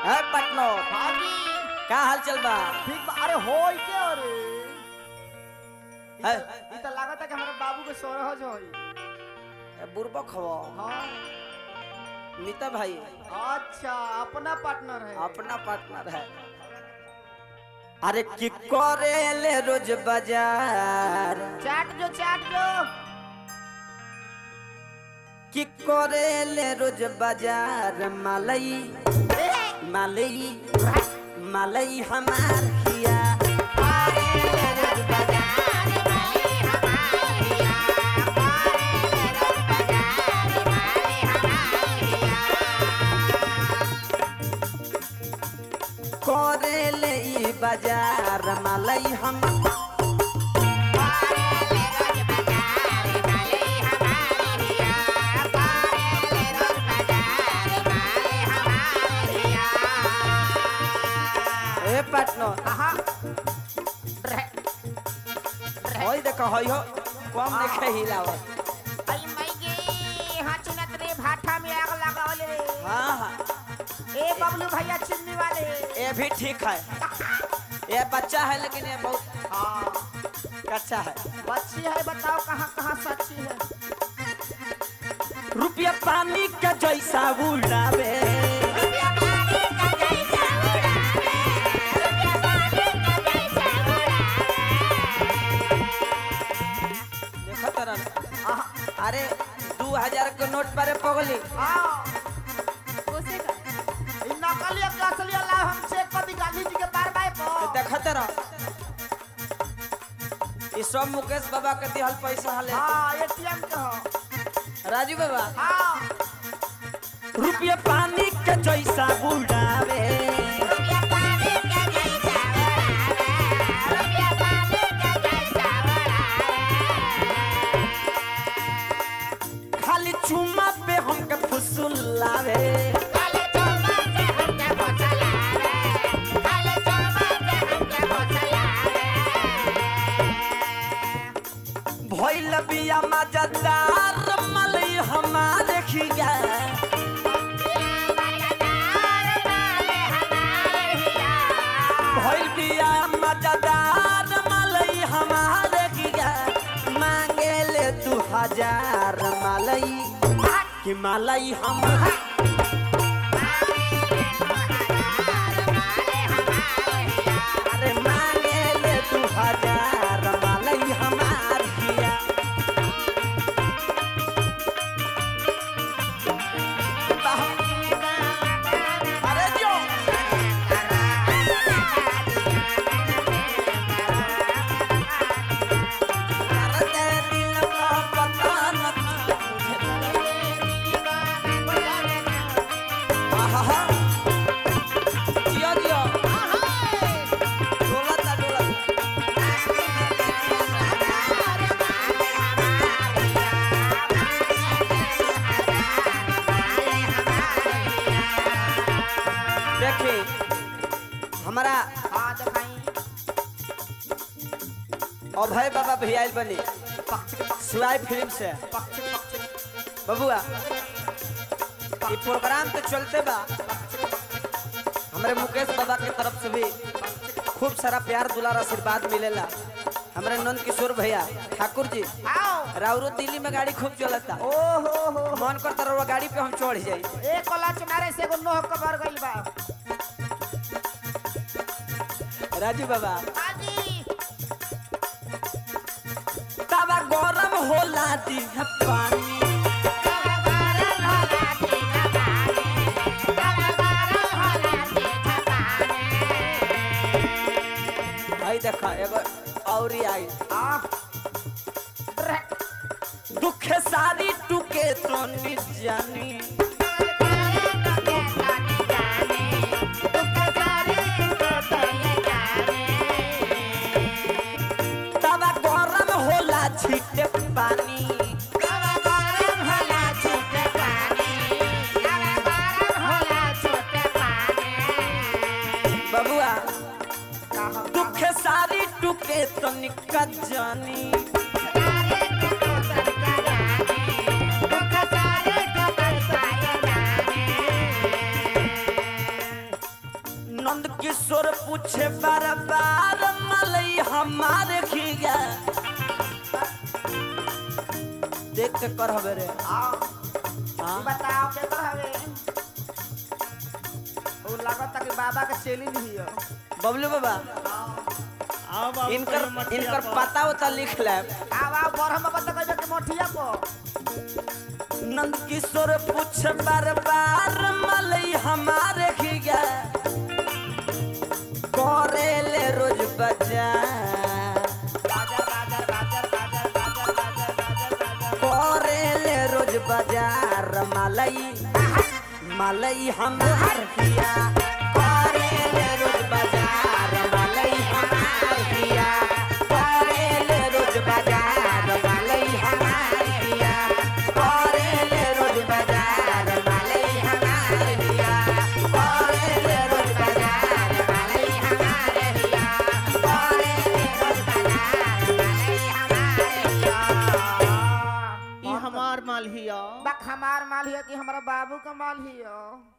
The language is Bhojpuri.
है पटनो भागी का हाल चल बा ठीक बा अरे होई के अरे है ई त लागत है कि हमारे बाबू के सोरहज होई बुरबो खवो हाँ नीता भाई अच्छा अपना पार्टनर है अपना पार्टनर है अरे की करे ले रोज बाजार चाट जो चाट जो की करे ले रोज बाजार मालई मालई मालई हमार हिया करे ले ई बाजार मालई हम ए पार्टनर आहा होई देखो होई हो कम देखे हिलावत आई मई गे हाँ चुनत रे भाठा में आग लगावले रे हाँ हाँ ए बबलू भैया चिन्नी वाले ये भी ठीक है ये बच्चा है लेकिन ये बहुत हाँ अच्छा है बच्ची है बताओ कहाँ कहाँ सच्ची है रुपया पानी का जैसा उड़ावे देखो तरह आहा, अरे दू हजार के नोट पर पगली हाँ ई नकली के असली अल्लाह हम चेक कर दी गांधी जी के बार बार को देखो तरह ये सब मुकेश बाबा के दिहल पैसा हले हाँ एटीएम के हो राजू बाबा हाँ रुपया पानी का जैसा उड़ावे खाली चुम्मा पे हमके फुसुलावे भइल बिया मजेदार मलई हमारे खिया भइल बिया मजेदार मलई हमारे खिया मांगे ले तू हजार मलई कि मलई हम अरे मांगे ले तू हजार मलई हमार खिया अरे जो करते दिल का पता न था मुझे आहा जियो जियो डोलता डोलता देखी हमारा हाँ दिखाई अभय बाबा भी आयल बनी पक्ष पक्ष सिवाय फिल्म से पक्ष पक्ष बबुआ ये प्रोग्राम तो चलते बा हमारे मुकेश बाबा की तरफ से भी खूब सारा प्यार दुलार आशीर्वाद मिलेला हमारे नंद किशोर भैया ठाकुर जी आओ राउरो दिल्ली में गाड़ी खूब चलता ओ हो हो मन करता रहुआ गाड़ी पे हम चढ़ जाई एक कोला चुनारे से एगो नोह कबर गइल बा राजू बाबा हाजी तवा गरम होला दी पानी भाई देखा एगो औरी आई आ दुखे सारी टूके तो जानी तवा गरम होला छीटे पानी बबुआ दुखे सारी टूके तो जानी किशोर पूछे बार बार मलई हमारे खिया देख के कर हवे रे आओ हाँ? ई बताओ के कर हवे ओ लागत कि बाबा के चेली नहीं हो बबलू बाबा आओ बाबू इनकर कहियो मटिया इनकर पर। पता उता लिख ले आव आव बरहम बता कहबे के मोठिया को नंद किशोर पूछ बार बार मलई हमारे खिया करे ले रोज बजा राजा राजा राजा राजा राजा राजा राजा राजा करे ले रोज बाजार मलई मलई हमार खिया करे ले रोज बाजार मलई हमार खिया करे ले रोज बाजार मलई हमार खिया करे ले रोज बाजार मलई हमार खिया करे ले रोज बाजार मलई हमार खिया करे ले रोज बाजार मलई हमार खिया ई हमार माल हिया बक हमार माल हियो कि हमारा बाबू का माल हियो